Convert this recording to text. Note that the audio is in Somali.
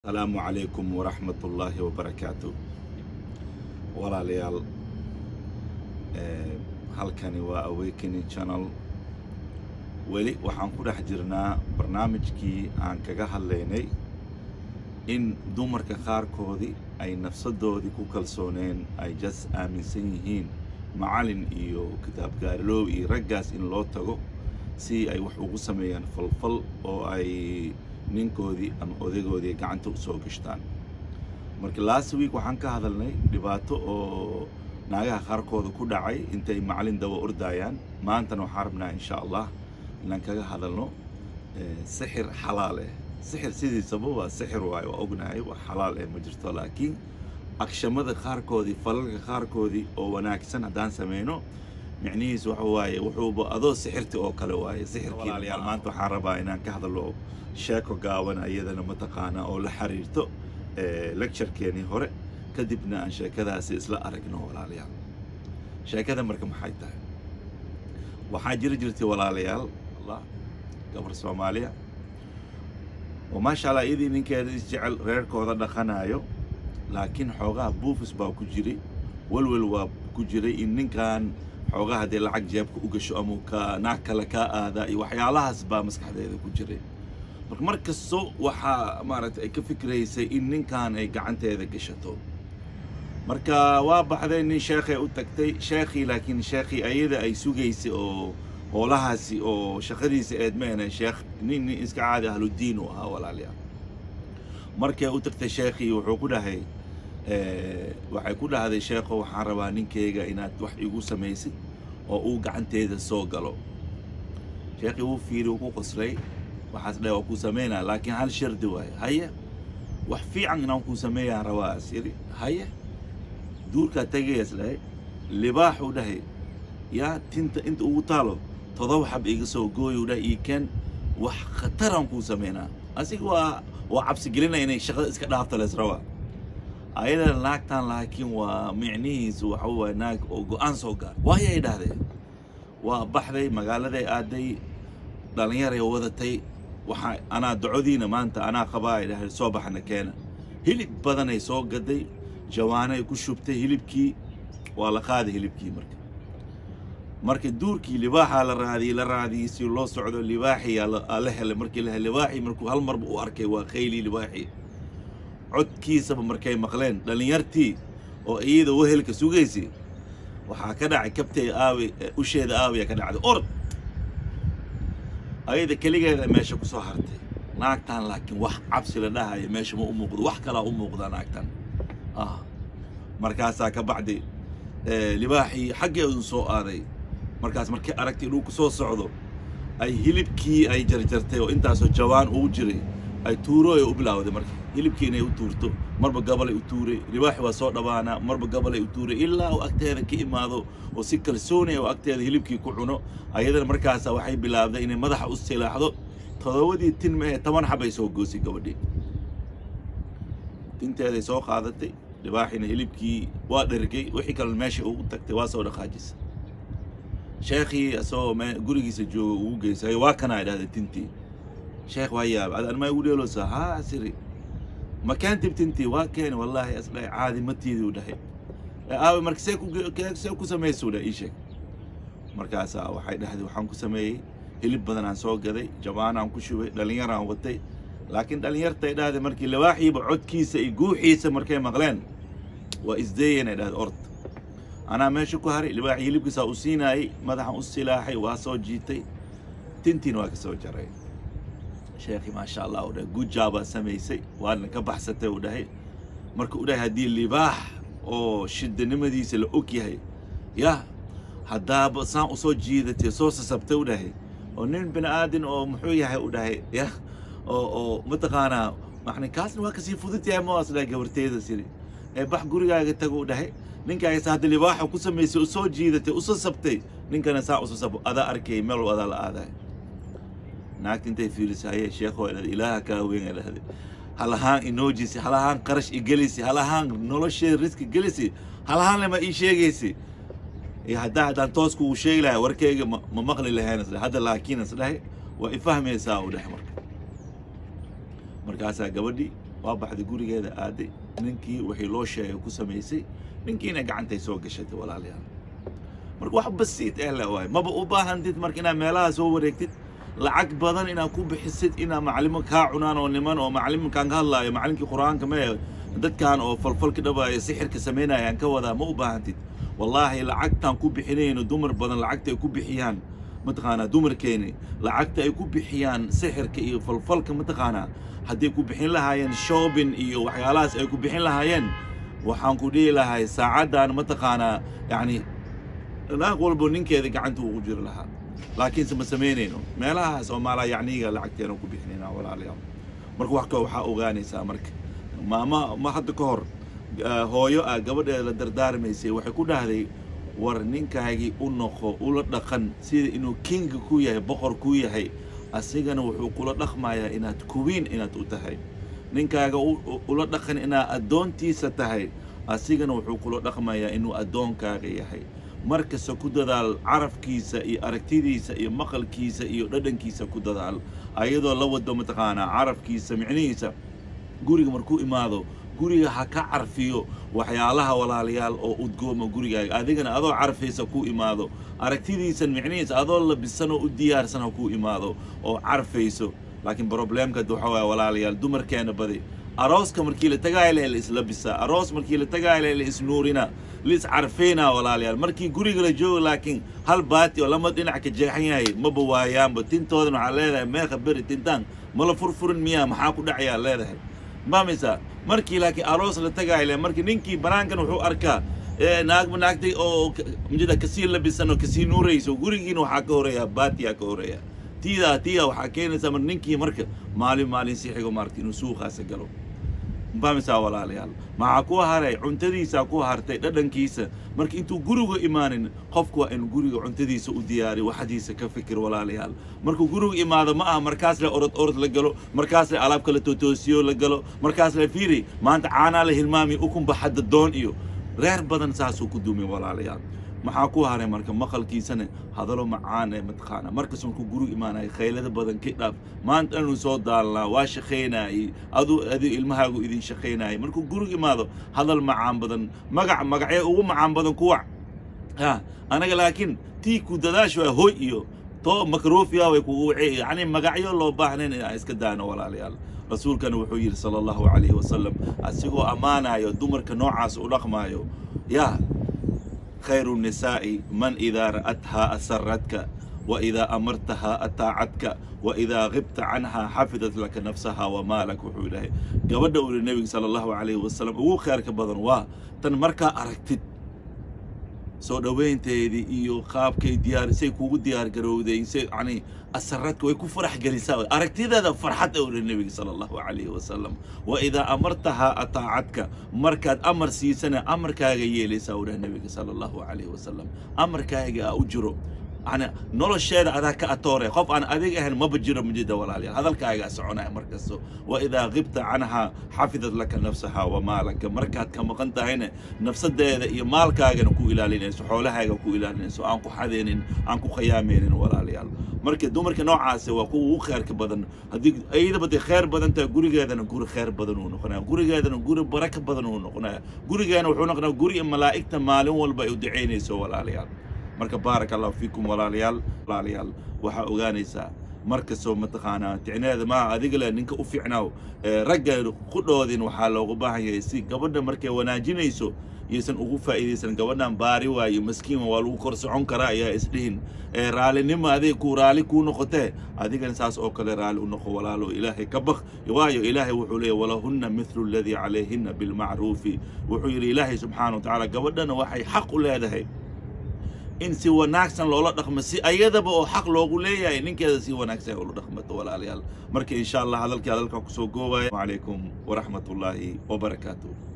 asalaamu calaykum waraxmatullaahi wabarakaatu walaalayaal eh, halkani waa awakening channel weli waxaan ku dhex jirnaa barnaamijkii aan kaga hadlaynay in dumarka qaarkoodii ay nafsadoodii ku kalsooneen ay jas aaminsan yihiin macalin iyo kitaab gaarloob iyo raggaas in loo tago si ay wax ugu sameeyaan falfal oo ay ninkoodii ama odaygoodii gacanta u soo gashtaan marka last week waxaan ka hadalnay dhibaato oo naagaha qaarkooda ku dhacay intay macalin daba ordayaan maantana waxaan rabnaa insha allah inaan kaga hadalno eh, sixir xalaal eh sixir sidiisaba waa sixir waaye waa ognahay wax xalaal eh ma jirto laakiin agshamada qaarkoodii falalka qaarkoodii oo wanaagsan haddaan sameyno micnihiis waxa waaye wuxuuba adoo sixirti oo kale waaye sixirkii walaalayaal maanta waxaan rabaa inaan ka hadalo sheeko gaaban iyadana mataqaanaa oo la xiriirto eh, lecturekeenii hore kadibna aan sheekadaasi isla aragno walaalayaal sheekada marka maxay tahay waxaa jiri jirtay walaalayaal allah gabar soomaaliya oo maasha allah iyadii ninkeeda isjecel reerkooda dhaqanayo laakiin xoogaha buufis baa ku jiray welwel waa ku jiray in ninkan xoogaha haddii lacag jeebka u gasho ama ka naag kale kaa aadaa iyo waxyaalahaas baa maskaxdeeda ku jiray marka mar kasto waxaa maaragtay ay ka fikraysay in ninkan ay gacanteeda gashato marka waa baxday nin sheekhay u tagtay sheekhii laakiin sheekhii ayada ay sugaysay oo hoolahaasi oo shaqadiisa eed meena sheekh nin nin iska caadi ahludiin u ahaa walaalayaal markay u tagtay sheekhii wuxuu ku dhahay eh, waxay ku dhahday sheekho waxaan rabaa ninkeyga inaad wax igu samaysid oo uu gacanteeda soo galo sheekhii wuu fiiri wuu ku qoslay waxaas dhahay waa kuu sameynaa laakiin hal shardi waaye haye wax fiican inaan kuu sameeyaan rabaa as yidhi haye duurkaa tagayas dhahay libaaxuu dhahay yaa tinta inta ugu taalo todoba xab iga soo gooyuu dhahay ii keen wax khataraan kuu sameynaa asiga waa waa cabsi gelinaya inay shaqada iska dhaafta lees rabaa ayada naagtan laakiin waa micnihiisu waxa waaye naag oo go-aan soo gaar waayo ay dhahdeen waa baxday magaaladay aaday dhallinyaray wadatay waxaa anaa docodiina maanta anaa qabaa ay dhahay soo baxna keena hilib badanay soo gaday jawaanay ku shubtay hilibkii waa la qaaday hilibkii marka marka duurkii libaaxaa la raadiyey la raadiyey si loo socdo libaaxii aa la- aa la helay markii la helay libaaxii markuu hal marba u arkay waa qaylii libaaxii codkiisaba markay maqleen dhallinyartii oo iyada wehelka sugaysay waxaa ka dhacay kabtay aawi usheeda aawiya ka dhacday orod ayada keligeeda meesha ku soo hartay naagtan laakiin wax cabsi la dhahayo meesha ma u muuqdo wax kalaa u muuqda naagtan ah markaasaa ka bacdi eh, libaaxii xaggeedu soo aaday markaas markay aragtay inuu ku soo socdo ay hilibkii ay jarjartay oo intaasoo jawaan ugu jiray ay tuurooy u bilaawday marka hilibkii inay u tuurto marba gabalay u tuuray libaaxi waa soo dhawaanaa marba gabalay u tuuray ilaa uu agteeda ka imaado oo si kalsooni ah oo agteeda hilibkii ku cuno ayadana markaasa waxay bilaabday inay madaxa u silaaxdo todobadii tin ma ee toban xabay soo goosay gabadhii tinteeday soo qaadatay libaaxina hilibkii waa dhergay wixii kale meesha ugu tagtay waa soo dhaqaajisay sheekhii asagoo me- gurigiisa jooga ugu geysay waa kanaa idhahday tintii sheekh waa yaab ad anmaa igu dheeloosaa haa siri ma keentib tintii waa keeni wallaahi asdhahay caadi matiidii u dhahay "Ee, aabe marka see ku ge- ke- see ku samaysuu dhah ii sheeg markaasaa waxay dhahday waxaan ku sameeyey hilib badan aan soo gaday jabaanaan ku shubay dhallinyaraan watay laakiin dhallinyartay dhahday markii libaaxiiba codkiisa iyo guuxiisa markay maqleen waa isdeeyeen ay dhahday orod anaa meesha ku haray libaaxii hilibkiisaa u siinaayey madaxan u silaaxay waa soo jiitay tintiina waa ka soo jaray sheekhi maasha allah u dhahay gujaabaa samaysay waadna ka baxsatay uu dhahay marka u dhahay haddii libaax oo shidanimadiisa la og yahay yah haddaaba saan usoo jiidatay soo sasabtay u dhahay oo nin bini aadin oo muxuu yahay u dhahay yah oo oo mataqaanaa maxni kaasna waa kasii fudud yahay ma asdhahay gabarteeda siri ee bax gurigaaga tago u dhahay ninkaagasa hadda libaaxa ku samaysay usoo jiidatay usoo sabtay ninkana saa uso sab adaa arkay meel adaa la aadaay naagta intay fiirisay hayee sheekho ay dhahday ilaaha kaa weyn ay dhahday hal ahaan inoojisi hal ahaan qarash i gelisi hal ahaan nolosheeda riski gelisi hal ahaan lema ii sheegaysi iyo haddaa haddaan toos kugu sheegi lahay warkayga ma ma maqli lahayn isdhahay hadda laakiin isdhahay waa ifahmaysaa u dhahay marka markaasaa gabadhii waa baxday gurigeeda aaday ninkii wixii loo sheegay ku samaysay ninkiina gacantay soo gashatay walaalayaal marka wax basiit eh le waay maba u baahantid marka inaad meelaha soo wareegtid lacag badan inaad ku bixisid inaa macalimo kaa cunaan oo niman oo macaliminkaan ka hadlaayo macalinkii qur-aanka mee dadkan oo falfalka dhabaaya sixirka samaynayaan ka wadaa ma u baahantid wallaahi lacagtaan ku bixinayno dumar badan lacagta ay ku bixiyaan mataqaanaa dumarkeeni lacagta ay ku bixiyaan sixirka iyo falfalka mataqaanaa hadday ku bixin lahaayeen shoobin iyo waxyaalahaas ay ku bixin lahaayeen waxaan ku dhihi lahay saacaddan mataqaanaa yacni naag walbo ninkeeda gacanta ugu jiri lahaa laakiinse ma samaynayno meelahaas oo maalaa yacniga lacagteena ku bixinayna walaalayaal marka wax ka waxaa ogaanaysaa marka maama ma hadda ka hor hooyo ah gabadheeda la dardaarmaysay waxay ku dhahday war ninkaagii u noqo ula dhaqan sida inuu kinga ku yahay boqor ku yahay asigana wuxuu kula dhaqmayaa inaad kuwiin inaad u tahay ninkaaga ula dhaqan inaad addoontiisa tahay asigana wuxuu kula dhaqmayaa inuu addoonkaaga yahay markasta ku dadaal carafkiisa iyo aragtidiisa iyo maqalkiisa iyo dhadhankiisa ku dadaal ayadoo la wado mataqaanaa carafkiisa micnihiisa guriga markuu imaado guriga ha ka carfiyo waxyaalaha walaalayaal oo udgooma gurigaaga adigana adoo carfaysa ku imaado aragtidiisan micnihiisa adoo labisan oo u diyaarsan ha ku imaado oo carfayso laakiin probleemka waxa waaya walaalayaal dumarkeena badi arooska markii la tagaaya leh la islabisaa aroos markii la tagaaya leh la isnuurina la iscarfaynaa walaalayaal markii guriga la joogo laakiin hal baati oo lama dhinac ka jeexan yahay maba waayaanba tintoodan waxaa leedahay meeqa beri tintaan mala furfurin miyaa maxaa ku dhacayaa leedahay maamaysaa markii laakiin aroos la tagaaya leh markii ninkii banaankan wuxuu arkaa naagba naagtay oo mjida kasii labisan oo kasii nuurayso gurigiina waxaa ka horeeya baatiyaa ka horeeya tiidaa tiidaa waxaa keenaysaa mar ninkii marka maalin maalin si xigo maaragtay inuu suuqaasa galo mafahmaysaa walaalayaal maxaa ku haray cuntadiisaa ku hartay dhadhankiisa marka intuu guriga imaanin qofku waa inuu guriga cuntadiisa u diyaariyo waxdiisa ka fikir walaalayaal markuu guriga imaado ma aha markaas le orod orod la galo markaas le alaab kala tootoosiyo la galo markaas le fiiri maanta caanaa la hilmaami ukunba xadda doon iyo reer badan saasuu ku duumay walaalayaal maxaa ku haray marka maqalkiisana hadalo macaan ee mataqaana markas markuu guriga imaanaya khaylada badan ka dhaaf maanta inuu soo daalnaa waa shaqaynayay aduu adi ilmahaagu idin shaqaynayay markuu guriga imaado hadal macaan badan magac magacyo ugu macaan badan kuwac ha anaga laakiin tii ku dadaash waa hoy iyo to makruufiya way kugu wacey yacni magacyo loo baahnayn in aan iska daano walaalayaal rasuulkana wuxuu yidhi sala allahu calayhi wasalam asigoo ammaanayo dumarka noocaas u dhaqmaayo yaa خير النساء من إذا رأتها أسرتك وإذا أمرتها أطاعتك وإذا غبت عنها حفظت لك نفسها ومالك وحوله قبل أول النبي صلى الله عليه وسلم هو خيرك بدن واه تن مركا أركتد soo dhaweynteedii iyo qaabkay diyaar say kugu diyaar garowday say yani asaradka way ku farax gelisaa aragtideeda farxad owle nebiga sala allahu calayhi wasalam wa idaa amartahaa ataacadka markaad amar siisana amarkaaga yeelaysaa owleh nebiga sala allahu calayhi wasalam amarkaaga a u jiro yani nolosheeda adaa ka atoore qof aan adig ahayn maba jiro mujida walaalayaal hadalkaagaa soconaya markasto wa idaa qibta canhaa xafidad laka nafsaha wa maalaka markaad ka maqan tahayna nafsadeeda iyo maalkaagana ku ilaalinayso xoolahaaga ku ilaalinayso aan ku xadeenin aan ku khayaamaynin walaalayaal marka dumarka noocaasi waa kuwa ugu khayrka badan haddii iyadaba dee khayr badan tahay gurigeedana guri khayr badan uu noqonaya gurigeedana guri baraka badan uu noqonaya gurigeena wuxuu noqonaya guri malaa'igta maalin walba ay u ducaynayso walaalayaal marka baaraka allahu fiikum walaalayaal walaalayaal waxaa ogaanaysaa markastoo mataqaanaa ticneeda maaha adiga le ninka u fiicnaaw ragga qudhoodin waxaa loogu baahan yahay si gabadha markay wanaajinayso iyaysan ugu faa'iidaysan gabadhan baari waayo maskiin waa lagu kor socon karaa ayaa isdhihin raalinimo adig ku raali kuu noqotee adigana saas oo kale raali u noqo walaalo ilaahay ka baq waayo ilaahay wuxuu leeyahy walahunna mithlu aladii calayhinna bilmacruufi wuxuu yidhi ilaahay subxaana wa tacaala gabadhana waxay xaq u leedahay in si wanaagsan loola dhaqmo si ayadaba oo xaq loogu leeyahay ninkeeda si wanaagsan ula dhaqmato walaalayaal marka insha allah hadalkii hadalkaa kusoo goobaya calaykum waraxmat ullaahi wabarakaatuh